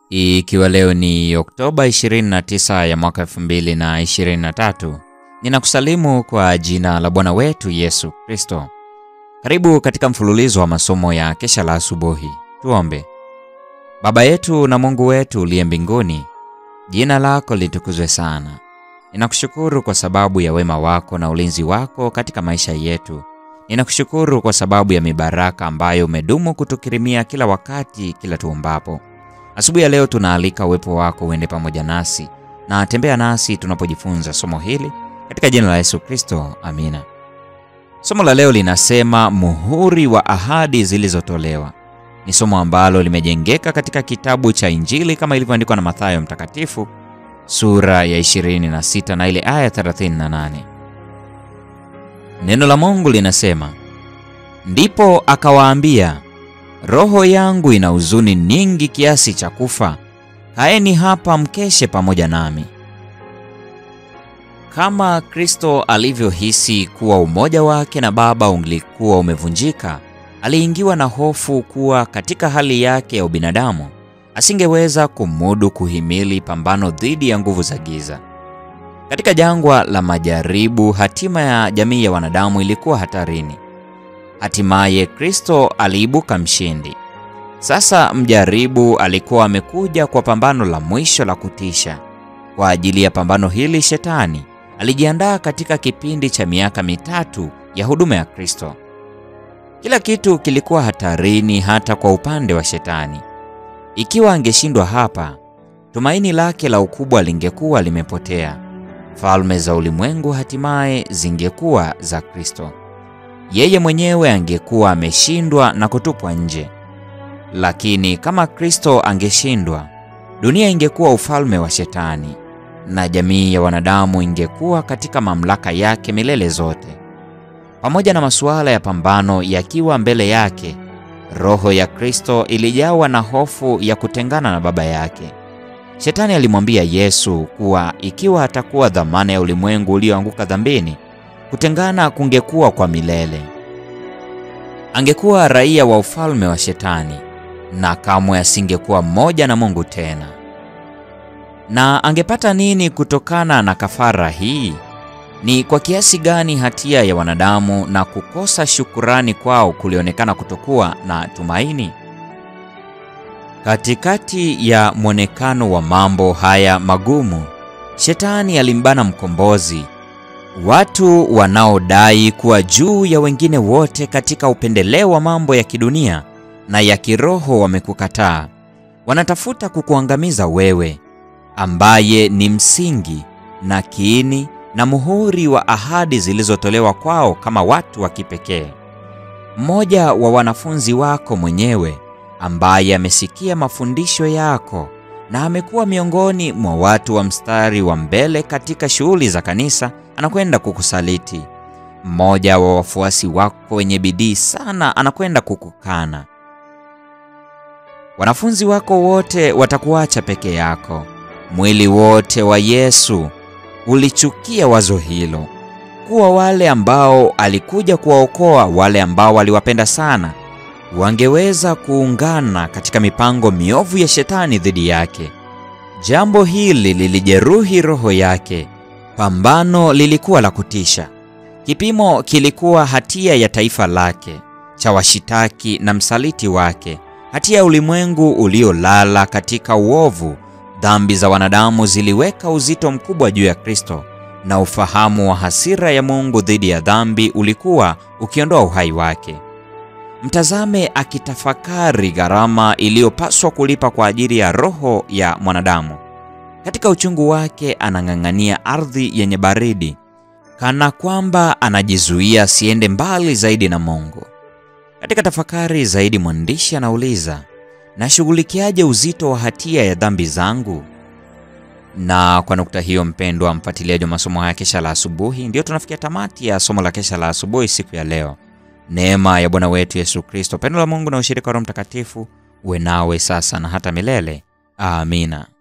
Ikiwa leo ni Oktoba 29 ya mwaka 2023, ninakusalimu kwa jina la Bwana wetu Yesu Kristo. Karibu katika mfululizo wa masomo ya kesha la asubuhi. Tuombe. Baba yetu na Mungu wetu uliye mbinguni, jina lako litukuzwe sana. Ninakushukuru kwa sababu ya wema wako na ulinzi wako katika maisha yetu. Ninakushukuru kwa sababu ya mibaraka ambayo umedumu kutukirimia kila wakati, kila tuombapo. Asubuhi ya leo tunaalika uwepo wako uende pamoja nasi na tembea nasi tunapojifunza somo hili katika jina la Yesu Kristo, amina. Somo la leo linasema muhuri wa ahadi zilizotolewa. Ni somo ambalo limejengeka katika kitabu cha Injili kama ilivyoandikwa na Mathayo Mtakatifu sura ya 26 na ile aya 38. Neno la Mungu linasema, ndipo akawaambia Roho yangu ina huzuni nyingi kiasi cha kufa. Kaeni hapa mkeshe pamoja nami. Kama Kristo alivyohisi kuwa umoja wake na Baba ulikuwa umevunjika, aliingiwa na hofu kuwa katika hali yake ya ubinadamu asingeweza kumudu kuhimili pambano dhidi ya nguvu za giza. Katika jangwa la majaribu, hatima ya jamii ya wanadamu ilikuwa hatarini. Hatimaye Kristo aliibuka mshindi. Sasa mjaribu alikuwa amekuja kwa pambano la mwisho la kutisha. Kwa ajili ya pambano hili, Shetani alijiandaa katika kipindi cha miaka mitatu ya huduma ya Kristo. Kila kitu kilikuwa hatarini, hata kwa upande wa Shetani. Ikiwa angeshindwa hapa, tumaini lake la ukubwa lingekuwa limepotea. Falme za ulimwengu hatimaye zingekuwa za Kristo. Yeye mwenyewe angekuwa ameshindwa na kutupwa nje. Lakini kama Kristo angeshindwa, dunia ingekuwa ufalme wa Shetani na jamii ya wanadamu ingekuwa katika mamlaka yake milele zote. Pamoja na masuala ya pambano yakiwa mbele yake, roho ya Kristo ilijawa na hofu ya kutengana na Baba yake. Shetani alimwambia Yesu kuwa ikiwa atakuwa dhamana ya ulimwengu ulioanguka dhambini, kutengana kungekuwa kwa milele. Angekuwa raia wa ufalme wa Shetani na kamwe asingekuwa mmoja na Mungu tena. Na angepata nini kutokana na kafara hii? Ni kwa kiasi gani hatia ya wanadamu na kukosa shukurani kwao kulionekana kutokuwa na tumaini? Katikati ya mwonekano wa mambo haya magumu, Shetani alimbana mkombozi Watu wanaodai kuwa juu ya wengine wote katika upendeleo wa mambo ya kidunia na ya kiroho wamekukataa. Wanatafuta kukuangamiza wewe, ambaye ni msingi na kiini na muhuri wa ahadi zilizotolewa kwao kama watu wa kipekee. Mmoja wa wanafunzi wako mwenyewe ambaye amesikia mafundisho yako na amekuwa miongoni mwa watu wa mstari wa mbele katika shughuli za kanisa anakwenda kukusaliti. Mmoja wa wafuasi wako wenye bidii sana anakwenda kukukana. Wanafunzi wako wote watakuacha peke yako. Mwili wote wa Yesu ulichukia wazo hilo, kuwa wale ambao alikuja kuwaokoa, wale ambao aliwapenda sana, wangeweza kuungana katika mipango miovu ya Shetani dhidi yake. Jambo hili lilijeruhi roho yake. Pambano lilikuwa la kutisha. Kipimo kilikuwa hatia ya taifa lake, cha washitaki na msaliti wake, hatia ya ulimwengu uliolala katika uovu. Dhambi za wanadamu ziliweka uzito mkubwa juu ya Kristo, na ufahamu wa hasira ya Mungu dhidi ya dhambi ulikuwa ukiondoa uhai wake. Mtazame akitafakari gharama iliyopaswa kulipa kwa ajili ya roho ya mwanadamu. Katika uchungu wake anang'ang'ania ardhi yenye baridi, kana kwamba anajizuia asiende mbali zaidi na Mungu. Katika tafakari zaidi, mwandishi anauliza, nashughulikiaje uzito wa hatia ya dhambi zangu? Na kwa nukta hiyo, mpendwa mfuatiliaji wa masomo haya kesha la asubuhi, ndiyo tunafikia tamati ya somo la kesha la asubuhi siku ya leo. Neema ya Bwana wetu Yesu Kristo, pendo la Mungu na ushirika wa Roho Mtakatifu uwe nawe sasa na hata milele. Amina.